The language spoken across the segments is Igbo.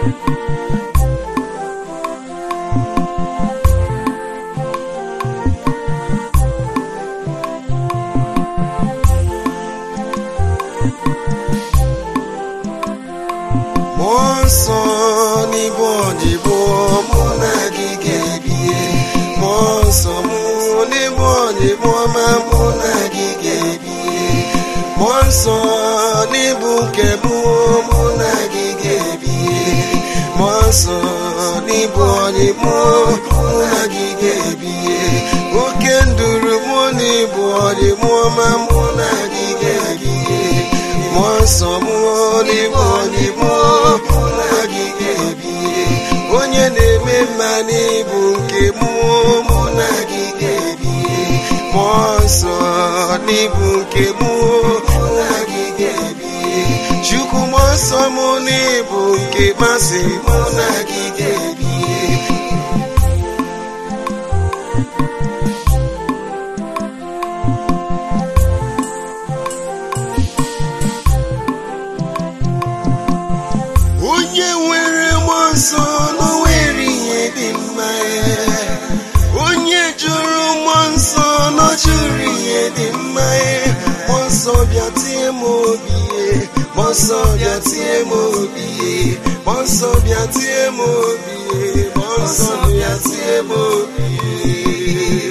mmụọ nsọ n'igwe odibo mụ na gị ga-ebie mmụọ nsọ mụ n'igwe odibo ma mụ na gị ga-ebie mmụọ nsọ n'ịbụ nke mụ mụ na gị ga-ebie mmụọ nsọ n'ịbụ odibo mụ na gị ga-ebie oke nduru mụ n'ịbụ odibo ma mụ na gị ga-ebie mmụọ nsọ mmụọ n'ime ọdịmụ mụ na gị ga-ebie onye na-eme mma n'ịbụ nke mmụọ mụ na gị ga-ebie mmụọ nsọ n'ịbụ nke mmụọ mụ na gị ga-ebie chukwu mmụọ nsọ mụ n'ịbụ nke masị mụ na gị ga-ebie onye nwere mmụọ nsọ na o nwere ihe dị mma ya onye jụrụ mmụọ nsọ na ọ jụrụ ihe dị mma ya mmụọ nsọ bịa tie m obi ya mmụọ nsọ bịa tie m obi ya mmụọ nsọ bịa tie m obi ya mmụọ nsọ bịa tie m obi ya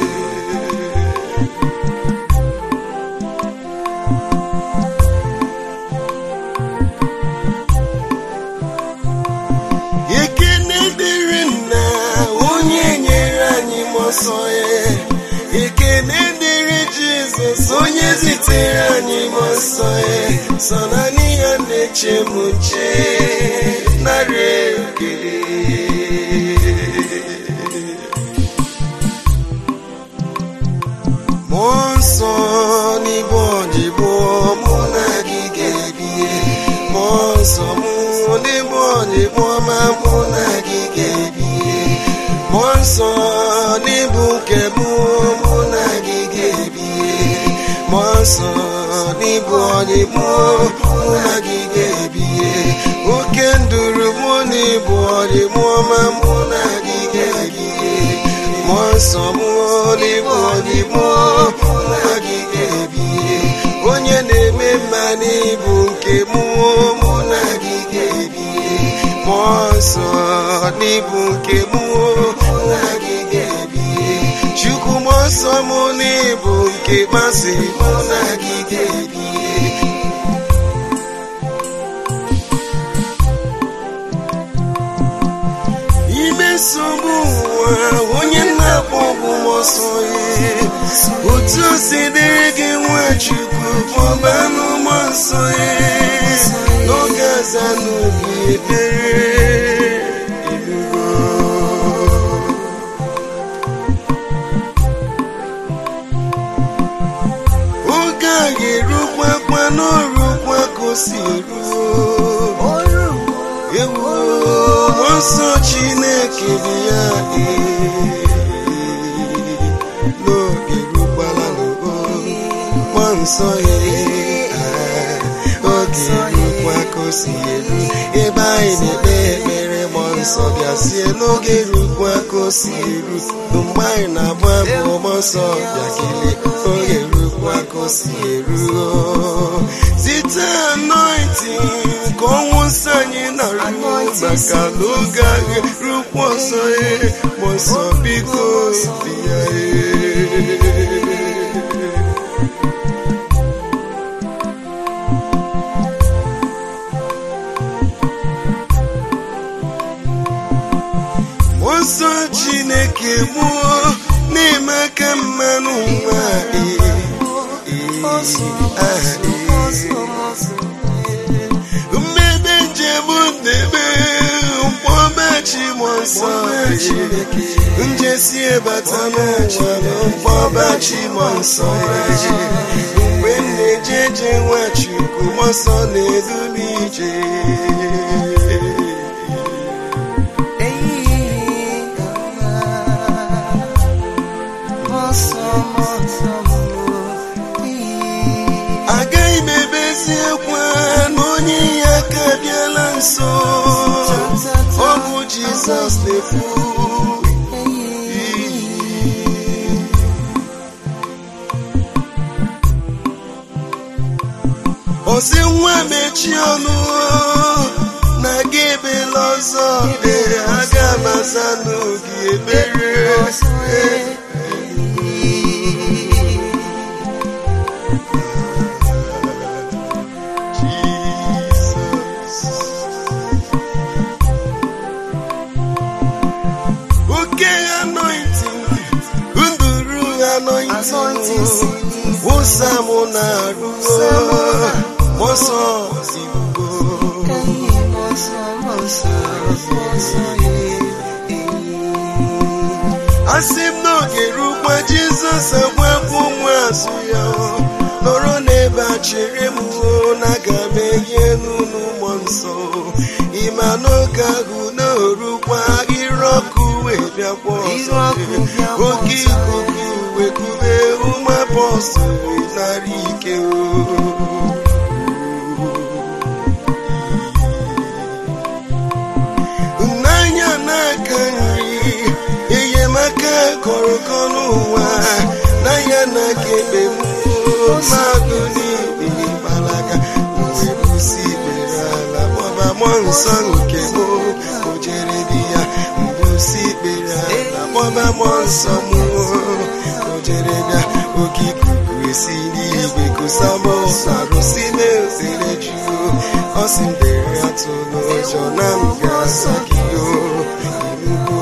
ekene dịrị nna onye nyere anyị mmụọ nsọ ya ekene dịrị jizọs onye zitere anyị mmụọ nsọ ya sọ naanị ya na-eche m nche narị ekele mmụọ nsọ n'igbe odibo mụ na gị ga-ebie mmụọ nsọ mụ n'igbe odibo ma mụ na gị ga-ebie mmụọ nsọ n'ịbụ nke mụ mụ na gị ga-ebie mmụọ nsọ n'ịbụ odibo mụ na gị ga-ebie oke nduru mụ n'ịbụ odibo ma mụ na gị ga-ebie mmụọ nsọ mmụọ n'ime ọdịmụ mụ na gị ga-ebie onye na-eme mma n'ịbụ nke mmụọ mụ na gị ga-ebie mmụọ nsọ n'ịbụ nke mmụọ mụ na gị ga-ebie chukwu mmụọ nsọ mụ n'ịbụ nke masị mụ na gị ga-ebie ime nsogbu ụwa onye na-akpọ ọgwụ ọsọ ya otu o si dịrị gị nwachukwu kpọba n'ụmụ nsọ ya n'oge aza n'obi ekpere elugo oge a ga-erukwa kwa n'orukwa ka o si eruo ewu mmụọ nsọ chineke dị ya ee. n'oge rukwala n'ugo mmụọ nsọ ya ee. oge rukwa ka o si eru ebe anyị na-ekpe ekpere mmụọ nsọ bịazie n'oge rukwa ka o si eru mgbe anyị na-agba abụ mmụọ nsọ bịa kelee oge rukwa ka o si eru site anointing ka ọnwụ nsọ anyị na-arụ maka n'oge anyị rukwa ọsọ ya mmụọ nsọ biko bịa ee. Mmụọ nsọ chineke mụọ na-eme aka mmanụ nwa ee, ee, aha ee. mmebe njem ndebe mkpọbachi mmụọ nsọ ee. njesi ebata n'ụwa mkpọbachi mmụọ nsọ ee. mgbe m na-eje eje nwachukwu mmụọ nsọ na-edu m ije agaghị m ebeziekwa na onye inye aka bịala nso Jizọs na-ekwu osi nwa mechi ọnụ na gị ebela ọzọ ee aga m aza n'oge ebere oke anointing nduru anointing wụsa mụ na-arụ mọsọ zigbo asị m n'oge rukwa jizọs agbapụ nwa azụ ya nọrọ n'ebe a chere m na aga m enye n'ụlọ ụmụ nsọ ịma n'oge ahụ na-orukwa ire ọkụ wee bịakwa ọzọ oke ikuku wee kube ụmụ apọstụl narị ike o n'anya n'aka nri enyemaka kọrọkọ n'ụwa n'anya n'aka ekpe m mmadụ niile gbalaga mgbe kwụsị ikpere ala gbaba mmụọ nsọ nke m o jere di ya mbusi ikpere ala gbaba mmụọ nsọ m o jere bịa oke ikuku esi n'igwe kusa m arụsị na-ezere jụụ ọ sị m dere atụ n'ụjọ na m ga-asa gị o inugo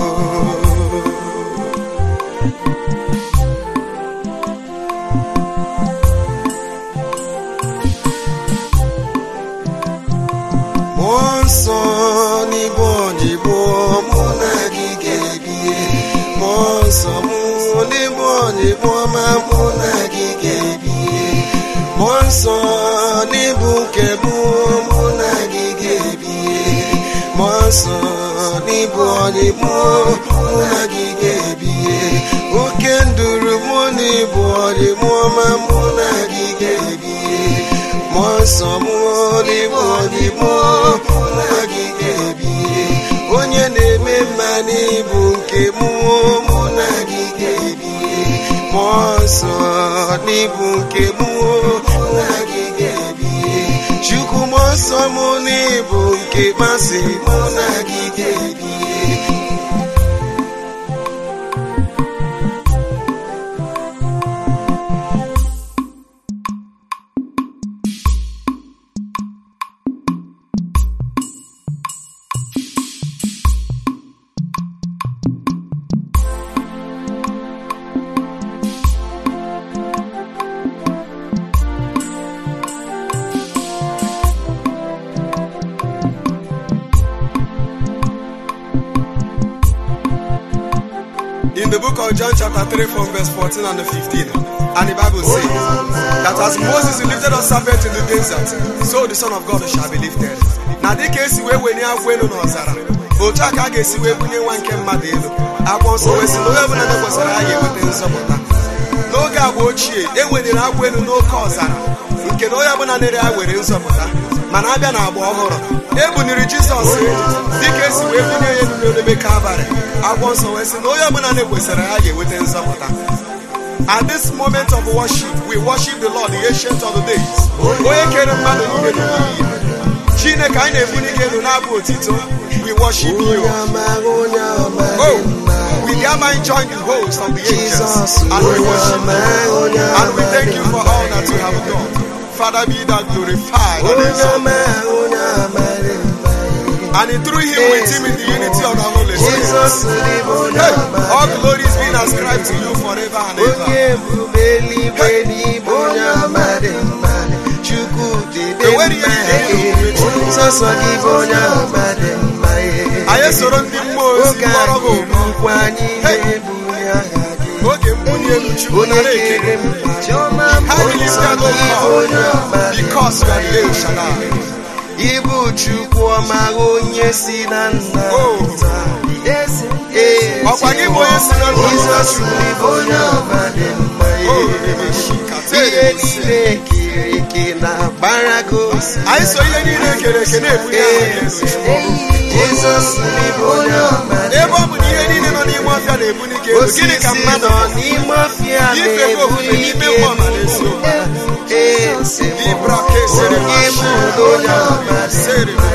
mmụọ nsọ n'igbe odibo mụ na gị ga-ebie mmụọ nsọ mụ n'igbe odibo ma mụ na gị ga-ebie mmụọ nsọ n'ịbụ nke mụ mụ na gị ga-ebie mmụọ nsọ n'ịbụ odibo mụ na gị ga-ebie oke nduru mụ n'ịbụ odibo ma mụ na gị ga-ebie mmụọ nsọ mụ n'ịbụ odibo mụ na gị ga-ebie onye na-eme mma n'ịbụ nke mụ mụ na gị ga-ebie mmụọ nsọ n'ịbụ nke mụ mụ na gị ga-ebie chukwu mmụọ nsọ mụ n'ịbụ nke masị mụ na gị ga-ebie in the book of John chapter 3 from verse 14 and 15. And the Bible says that as Moses lifted up serpent in the desert, so the Son of God shall be lifted. Na dịka esi wee wenye akwụ elu n'ọzara otu a ka a ga-esi wee bunye nwa nke mmadụ elu akwụkwọ nsọ wee sị na onye ọbụla na-ekwesịrị ya ga-enweta nzọpụta n'oge agba ochie e weliri akwụ elu n'oke ọzara nke na onye ọbụla na-ere ya were nzọpụta mana abịa na agba ọhụrụ e buniri jizọs dịka esi wee bunye ya elu n'olebe kalvarị akwụkwọ nsọ wee sị na onye ọbụla na-ekwesịrị ya ga-enweta nzọpụta At this moment of worship, we worship the Lord, the ancient of the days. Onye kere mmadụ niile n'oyiyi ya. Chineke anyị na-ebuli gị elu n'abụ otito. We worship you. Oh, we thereby join the host of the angels and we worship you. And we thank you for all that you have done. Father, be thou glorified and exalted. And through him with him in the unity of the Holy Spirit. Hey, all glory is being ascribed to you forever and ever. onye ebube eluigwe n'ime onye ọma dị mma chukwu dịde Enwere ihe niile dị ebube Chukwu. sọsọ gị bụ onye ọma dị mma Anyị soro ndị mmụọ ozi oge kpọrọ anyị gị ụbọ. bụkwa anyị Hey. na-ebuli aha gị Oge mbuli elu Chukwu onye nara kere ekele. mba chiọma Ha niile nsọ stand gị bụ onye ọma up dị because you are the El Shaddai. ịbụ chukwu ọma onye si na nna Oh. pụta. Ee, Ọkwa gị bụ onye si na nna Jizọs pụta. bụ onye ọma dị mma Oh, ee. Rebeshika, ihe Terebese. niile ekere eke na gbara gị osi Anyị so ihe niile ekere eke na-ebunye aha gị elu Chukwu. Jizọs n'ịbụ onye ọma dị ebe ọ bụ na ihe niile nọ n'ime ọfịa na-ebu n'ike elu gịnị ka osisi mmadụ nọ bụ? n'ime ọfịa Ife bụ ofufe na-ebuli n'ime ike mmụọ ma n'eziokwu. eze Libra kesere onye bụ onye ọma dị Sere mma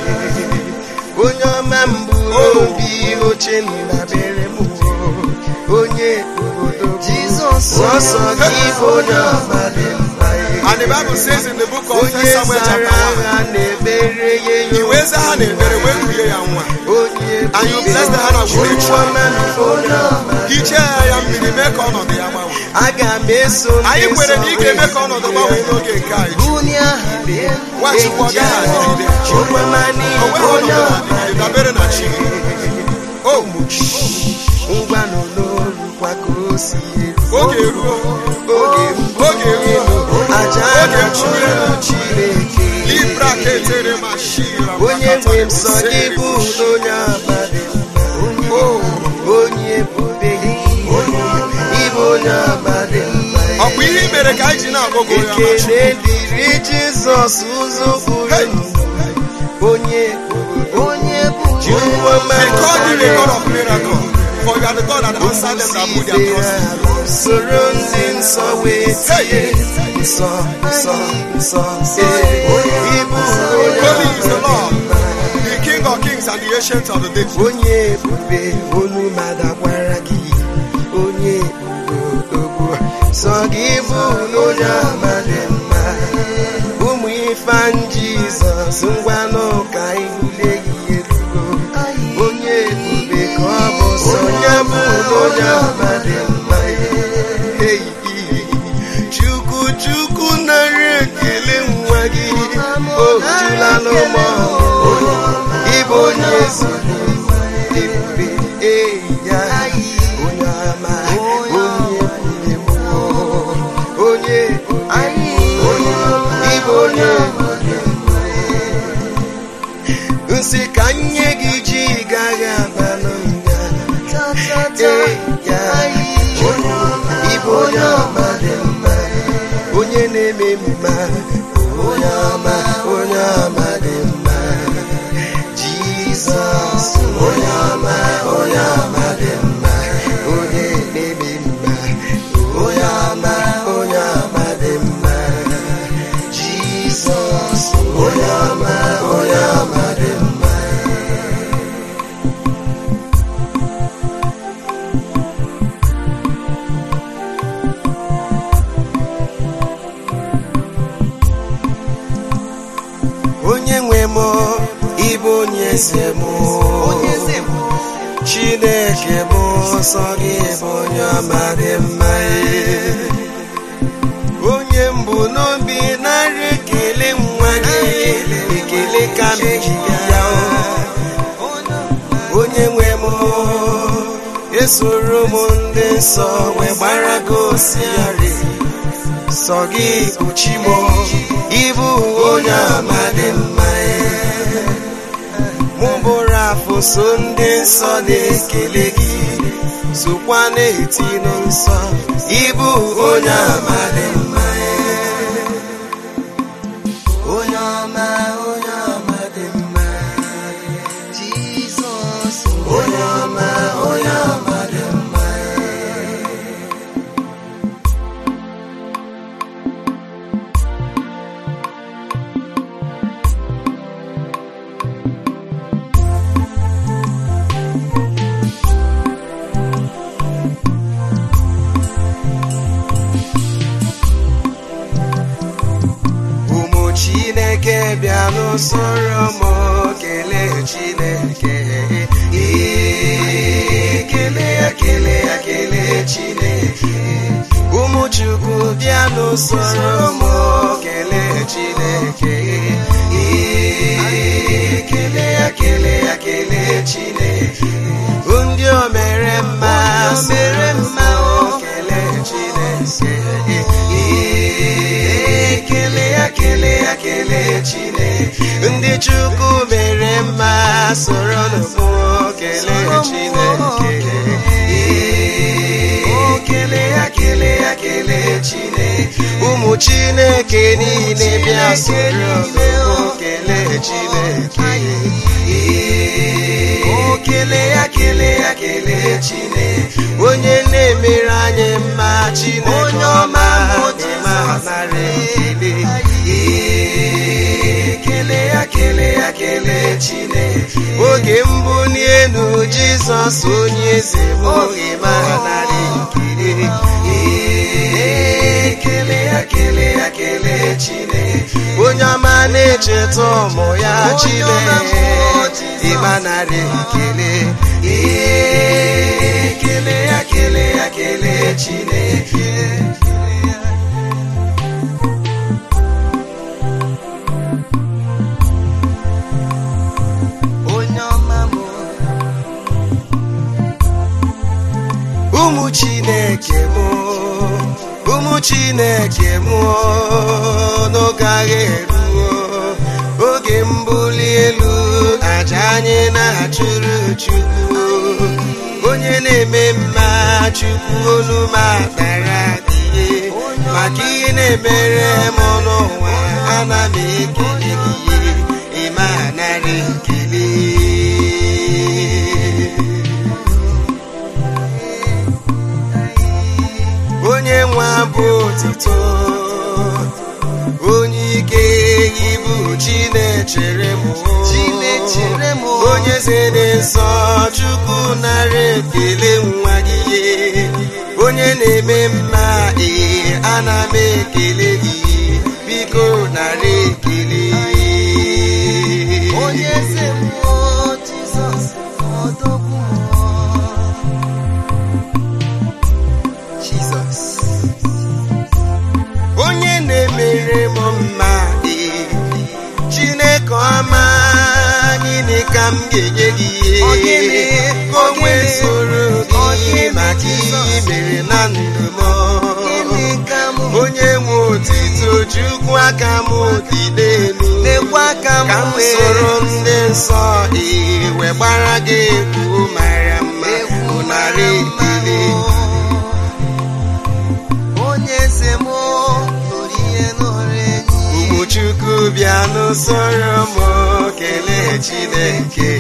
onye ọma mbụ obi oche ndabere m onye obodo Jizọs ọsọ gị bụ onye ọma dị mma And the Bible says in the book of onye 1 Samuel zara chapter 1, agha na-ebere ya i wee zaa ha na-ekpere wee kulie ya nwa onye And you bless the hand of onye the ọma mbụ onye ọma hichie ya ya mmiri mee ka ọnọdụ ya gbanwee aga m eso ndị anyị kwere na ị ga-eme nsọ ka ọnọdụ gbanwee n'oge nke anyị bunye aha lee Nwachukwu ọ gaghị adịgide onwemani o nweghị onye ọnọdụ ọma na-adịgide dabere na chi o ngwa n'olorukwa ka o si eru oge eruo oge mbụ oge eruo aja oge na-achụrụ Chineke libra ka etere ma shira onye nwe m sọ gị bụ onye abalị mma onye ebube gị ịbụ onye abalị mma ọ bụ ihe i mere ka anyị ji na-agụgụ ya ma chi ekele dịrị Jizọs ụzọ Hey! bụrụ onye onye bụ Jehova We call you the God of miracles for you are the God that answered them that put their trust in you. soro ndị nsọ wee tie nsọ nsọ nsọ ee, ịbụ Holy is the onye Lord, the King of kings and the ancient of the days. onye ebube olu madakwara gị onye odogwu sọ gị bụ onye ama dị mma ụmụ ifan jizọs ngwanụ ka ibulie gị elugo onye ebube ka ọ bụ sọ ya bụ onye ama dị mma Hey, chukwu chukwu narị ekele nwa gị o jula n'ụmụ ịbụ onye ezi ebube eya onye ama onye ebube mmụọ onye onye ịbụ onye nsị ka nye gị ji gaghị abalụ nga eya ịbụ onye ọma dị mma onye na-eme mma onye ọma onye ọma dị mma Jizọs onye ọma onye ọma dị mma onye na-eme mma onye ọma onye ọma dị mma Jizọs onye ọma onye ọma dị mma onye nwe m ịbụ onye eze m chineke bụ nsọ gị bụ onye ọma dị mma onye mbụ n'obi narị ekele nwa gị ekele ka m ji ya onye nwe m esoro m ndị nsọ wee gbara gị osiari sọ gị bụ chi m ịbụ onye ọma dị mma mụ bụrụ afọ so ndị nsọ na-ekele gị sokwa na-eti nsọ ịbụ onye ọma dị mma onye ọma onye ọma dị mma Jizọs onye ọma onye ọma dị mma ụmụ chineke bịa n'usoro m kelee chineke Ee, kelee ya kelee ya kelee chineke ụmụ chukwu bịa n'usoro m kelee chineke Ee, kelee ya kelee ya kelee chineke ndị o mere mma mere mma o kelee chineke Ee, kelee ya kelee ya kelee chineke ndị chukwu mere mma soro n'ụbụ kelee chineke Ee, o kelee ya kelee ya kelee chineke ụmụ chineke niile bịa soro n'ụbụ kelee chineke Ee, kelee Chineke onye na-emere anyị mma chineke Onye ọma bụ ma Jizọs. narị ekele Ee, kelee ya kelee ya kelee Chineke oge mbụ n'elu jizọs onye eze m oge ma narị ekele Ee, kelee ya kelee ya kelee Chineke onye ọma na-echeta ụmụ ya Onye ọma bụ chineke Jizọs. ịma narị ekele Ee, kelee ya kelee ya kelee Chineke onye ọma mụ ụmụ chineke mụ ụmụ chineke mụ n'oge agha eruo oge mbuli elu aja anyị na-achụrụ chukwu onye na-eme mma chukwu olu m akpara adịghị maka ihe na-emere m n'ụwa ana m ekele gị ịma narị ekele onye nwe abụ otito onye ike ibu chinechere m Chinechere m. onye zere nsọ chukwu nara ekele nwa gị onye na-eme mma ee ana m ekele gị biko nara ekele onye eze mmụọ Jizọs ọdọgwu mmụọ Jizọs onye na-emere m mma ee Chineke ọma gịnị ka m ga-enye gị Ọ gịnị? ka o Ọ wee gịnị? soro Ọ gị gịnị, maka ihe i Jizọs? mere na ndụ m gịnị ka mụ onye nwe otito Chukwu aka m dịde elu lekwa ka ka m m wee soro ndị nsọ ee wee gbara gị egwu mara mma egwu narị ekele onye eze m nụrụ ihe nụrụ enyi ụmụ chukwu bịa n'usoro m kelee chineke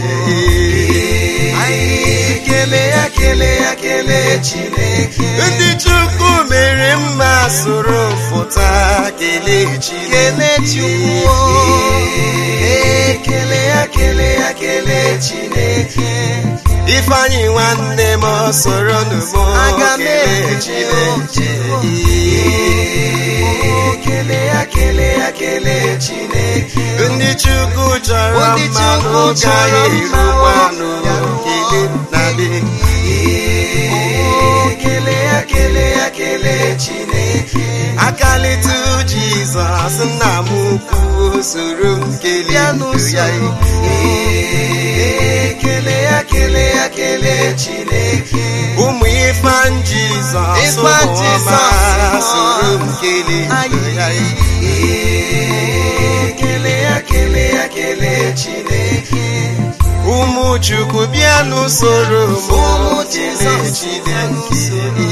anyị kele ya kele ya kele Chineke ndị chukwu mere mma soro fụta kelee kele Chukwu ee kele ya kele ya kele Chineke ifeanyị nwanne m soro n'ugbo Aga m kelee ekele chineke Oh, kele ya kele ya kele Chineke ndị chukwu chọrọ Ndị mma Chukwu n'oge chọrọ anyị mma, erukwanụ oh, kele na dị Oh, kele ya kele ya kele Chineke akalitu jizọs nna m ukwu soro m kelee bịa ndụ ya n'usoro Ee, kele ya kele ya kele Chineke ụmụ ifan jizọs Ifeanyi ụmụ ọma Jizọs, soro m kelee ndụ ya Ee, kele ya kele ya kele Chineke ụmụ chukwu bịa n'usoro m Ụmụ kelee Jizọs, chineke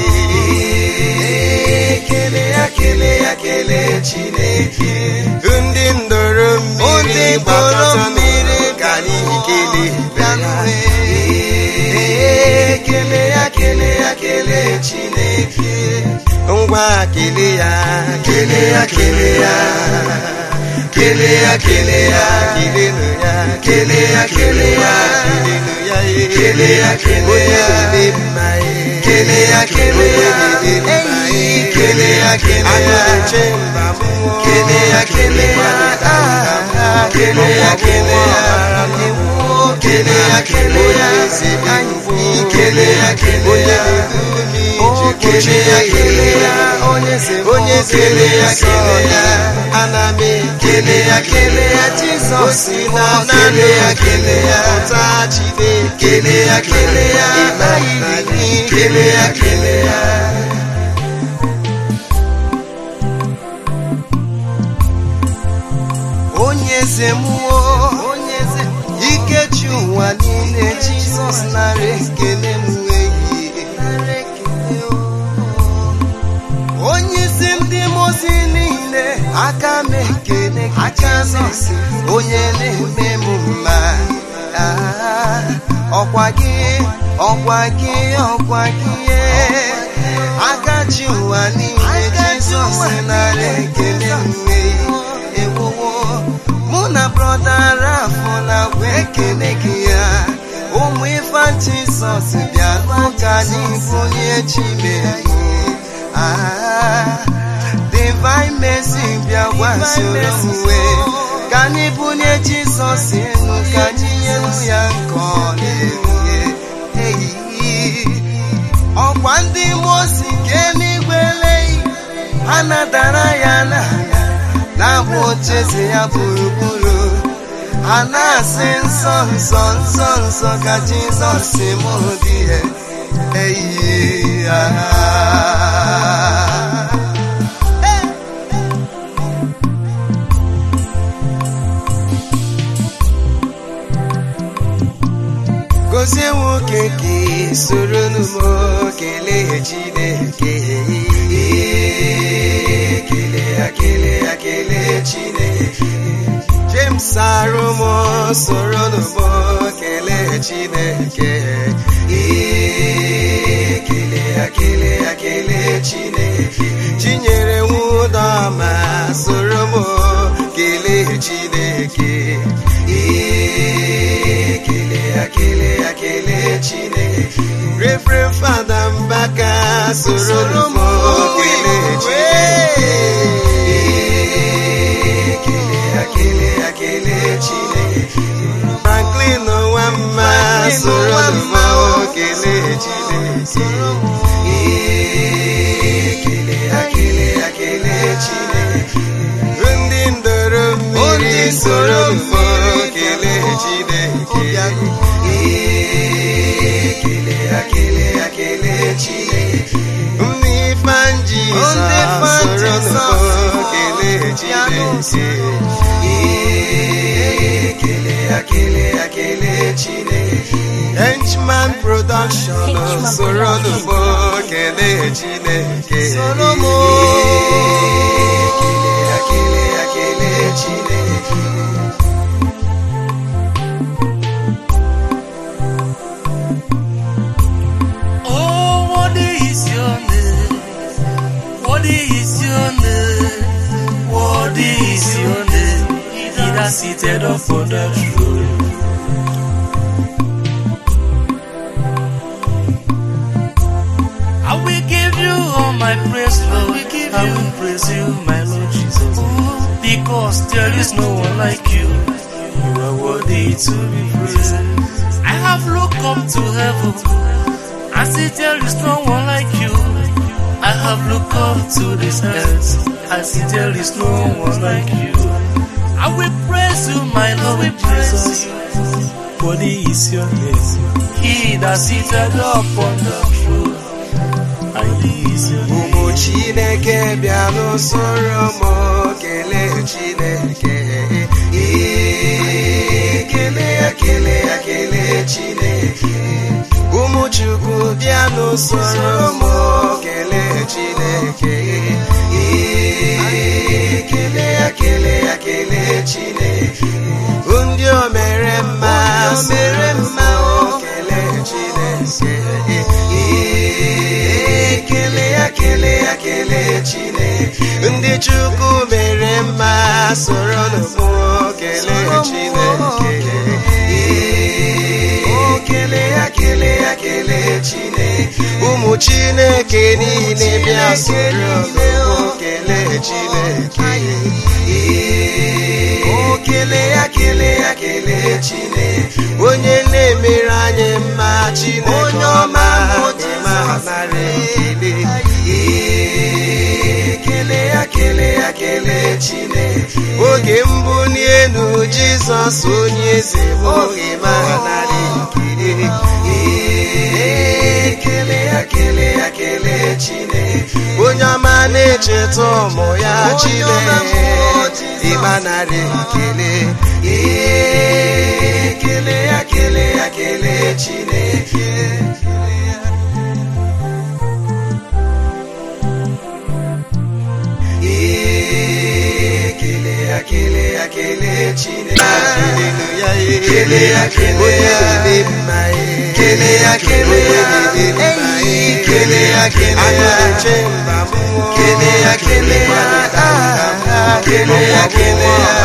Ee, kele ya kele ya kele Chineke ndị ndọrọ mmiri Ndị ndọrọ gbakọta mmiri ka anyị kelee bịanụ Ee, kele ya kele ya kele Chineke ngwa kele ya kele ya kele ya kele ya kele ya kelenu ya kele ya kele ya kelenu ya eh. Kele ya, kele ya. onye dị mma eh. Kele ya, kele ya. Onye dị mma Eyi, eh. kele ya, kele ya. Agụ na-eche mba mmụọ. Kele ya, kele ya. Ah, kele ya, kele ya. Mmụọ. Kele ya, kele ya. Onye ezi dị mbụ. Kele ya, kele Onye ya. na-edu m ije. Oh, kele ya, kele ya. onye eze Onye eze kele ya nsọ kele ya. ya ana m Kele ya, kele ya, Jizọs. o si na Oh, naanị kele ya, kele ya. pụta Chineke Kele ya, kele ya. Ịma na gị Kele ya, kele ya. Onye eze mmụọ, onye eze ike ji ụwa niile Jizọs nara ekele m ehihie. Onye isi ndị mozi niile aka m ekele gị Jizọs onye na-eme m mma Ah, ọkwa gị ọkwa gị ọkwa gị aka ji ụwa niile jizọs nara ekele mgbe ewuwo mụ na brọda rafụ na-agwa ekele gị ya ụmụ ife jizọs bịa n'ụka anyị bunye chimere divine mercy bịa gbasoro uwe ka anyị bunye jizọs elu ka anyị nyelu ya nke ọ na-enye eyiyi ọkwa ndị mosi nke n'igwe leyi ha nadara ya n'anya na-abụ ocheeze ya gburugburu ha na-asị nsọ nsọ nsọ nsọ ka jizọs mụ dị ya eyiyi ha gozie nwoke ka soro n'ụmụ kelee chineke kele ya kele ya kelee chineke james arụmụ soro n'ụmụ kelee chineke kele ya kele ya kelee chineke chinyere nwụdọma soro mụ kelee chineke kele ya kele ya kele chineke refren fada mbaka soro m kele chineke kele ya kele ya kele chineke franklin nwa mma soro m kele chineke kele ya kele ya kele chineke ndị ndoro mmiri soro m kele chineke kele ya kele ya kele chineke ndị fanji soro m kele chineke kele ya kele ya kele chineke henchman production soro m kele chineke kele ya kele ya kele chineke Oh, what is your name? What is your name? What is your name? He that seated upon the throne. I will give you all my praise, Lord. I will praise you, my Lord Jesus. Because there is no one like you. You are worthy to be praised. I have looked up to heaven. I see there is no one like you. I have looked up to this earth. I see there is no one like you. I will praise you, my Lord, we praise you. Worthy is your name. He that seated upon the throne. Worthy is your name. ụmụ chineke bịa n'usoro m kelee chineke Ee, kele ya kele ya kele chineke ụmụ chukwu bịa n'usoro m kelee chineke Ee, kele ya kele ya kele chineke ndị o mere mma mere mma o kelee chineke Ee, kele ya kele ya kele chineke ndị chukwu mere mma soro n'ụmụ kelee chineke Ee, o kele ya kele ya kele chineke ụmụ chineke niile bịa soro n'ụmụ kelee chineke Ee, o kele ya kele ya kele chineke onye na-emere anyị mma chineke ọma ma nara ekele Ee, kele ya kele ya kele chineke oge mbụ n'elu jizọs onye eze bụ oge ma nara ekele Ee, kele ya kele ya kele chineke onye ọma na-echeta ụmụ ya chineke ịma nara ekele Ee, kele ya kele ya kele chineke Ee, kele ya kele ya kele chineke Hallelujah, ee. Kele ya, kele ya. Onye dị mma, ee. Kele ya, kele eyi kele ya kele ya Agụrụ mba mmụọ kele ya kele ya ah, ah, kele ya kele ya